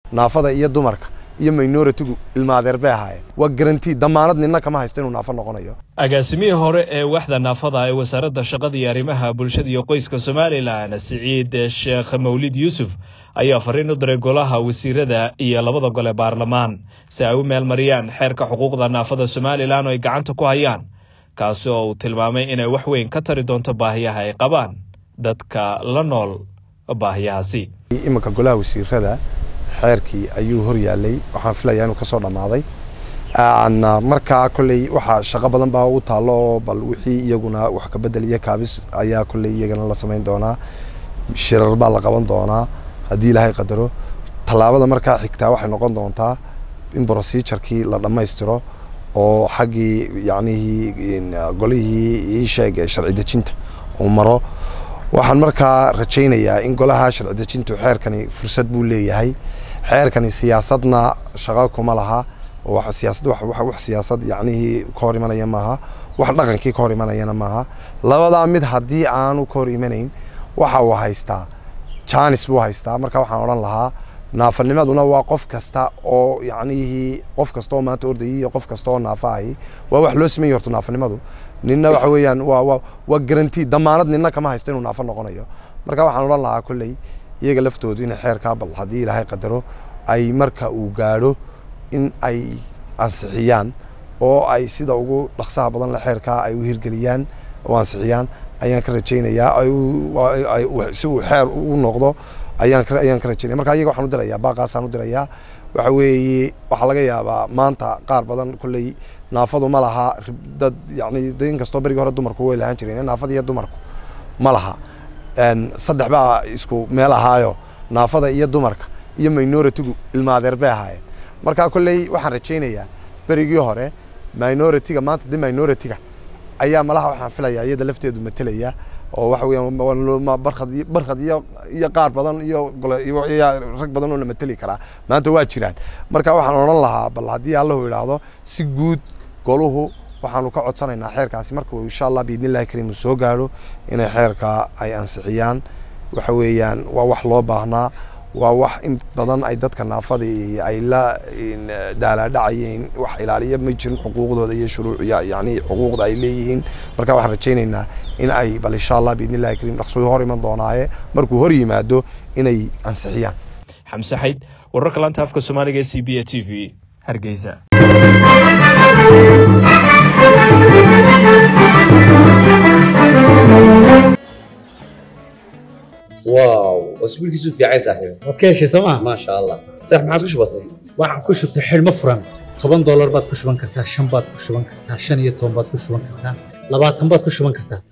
naafada iyo dumarka iyo minoritigu ilmaadeer bay ahaayeen waa garanti damaanad ninna kama haysto inuu naafo noqonayo agaasimihii hore ee waxda naafada ee wasaaradda shaqada iyo arrimaha bulshada iyo qoyska somalilan siciid sheekh mawlid yuusuf ayaa fariin u diray golaha wasiirada iyo labada gole baarlamaan si ay u meelmariyaan xeerka xuquuqda naafada somalilan oo ay gacanta ku hayaan kaasi oo uu tilmaamay inay wax weyn ka tari doonto baahiyaha ay qabaan dadka la nool baahiyahaasi iminka golaha wasiirada xeerkii ayuu hor yaalay waxaan filayaa inuu kasoo dhammaaday markaa kolley waxaa shaqo badan baa u taallo oo bal wixii iyaguna wax ka bedel iyo kaabis ayaa kolley iyagana la samayn doonaa shirar baa la qaban doonaa haddii ilaahay qadaro tallaabada markaa xigtaa waxay noqon doontaa in procedurkii la dhammaystiro oo xaggii yacnihii golihii ii sheeg sharci dejinta uu maro waxaan markaa rajaynayaa in golaha sharci dejintu xeerkani fursad buu leeyahay xeerkani siyaasadna shaqo kuma laha siyaasad wax siyaasad yacnihii ka hor imanaya maaha wax dhaqankii ka hor imanayana maaha labadaa mid haddii aanu ka hor imanayn waxa uu haystaa janis buu haystaa marka waxaan odhan lahaa naafanimaduna waa qof kasta oo yacnihii qof kasta oo maanta ordayay iyo qof kasta oo naafa ahi waa wax loo sameeyey horta naafanimadu ninna waxa weeyaan waa waa waa garanti damaanad ninna kama haysto inuu naafo noqonayo marka waxaan odhan lahaa kolley iyaga laftoodu inay xeerkaa bal haddii ilaahay qadaro ay marka uu gaadho in ay ansixiyaan oo ay sida ugu dhaqsaha badan le xeerkaa ay u hirgeliyaan oo ansixiyaan ayaan ka rajaynayaa si uu xeer u noqdo ayaan ka ayaan ka rajaynaya marka iyaga waxaan u dirayaa baaqaasaan u dirayaa waxa weeye waxaa laga yaabaa maanta qaar badan kolley naafadu ma laha dad yacni in kastoo berigii hore dumarku way lahaan jireen naafada iyo dumarku ma laha saddex baa isku meel ahaayo naafada iyo dumarka iyo minoritigu ilmaadeer bay ahaayeen marka kolley waxaan rajaynayaa berigii hore minoritiga maanta de minoritiga ayaa malaha waxaan filayaa iyada lafteedu matelaya oo waxa weeyaan barkhad barkhad iyo iyo qaar badan iyo rag badan oo la mateli karaa maanta waa jiraan marka waxaan odhan lahaa bal haddii allahu idhaahdo si guud goluhu waxaanu ka codsanaynaa xeerkaasi marka uu insha allah biidnillahi kariim uu soo gaadho inay xeerka ay ansixiyaan waxa weeyaan waa wax loo baahnaa waa wax in badan ay dadka naafadii ay la daalaadhacayeen wax ilaaliya ma jirin xuquuqdooda iyo shuruuc yani xuquuqda ay leeyihiin marka waxaan rajaynaynaa in ay bal insha allah biidnillahi kariim dhaqsooy hor iman doonaaye markuu hor yimaado inay ansixiyaan xamse xayd wararka laanta afka soomaaliga ee c b a t v hargeysa واو اسبوع كيسو في عايز صاحبي waad ka heshay sooma ما شاء الله صح ما عادش بسيط waxaan ku shubtay xidhmo furan toban doolar baad ku shuban kartaa shan baad ku shuban kartaa shan iyo toban baad ku shuban kartaa labaatan baad ku shuban kartaa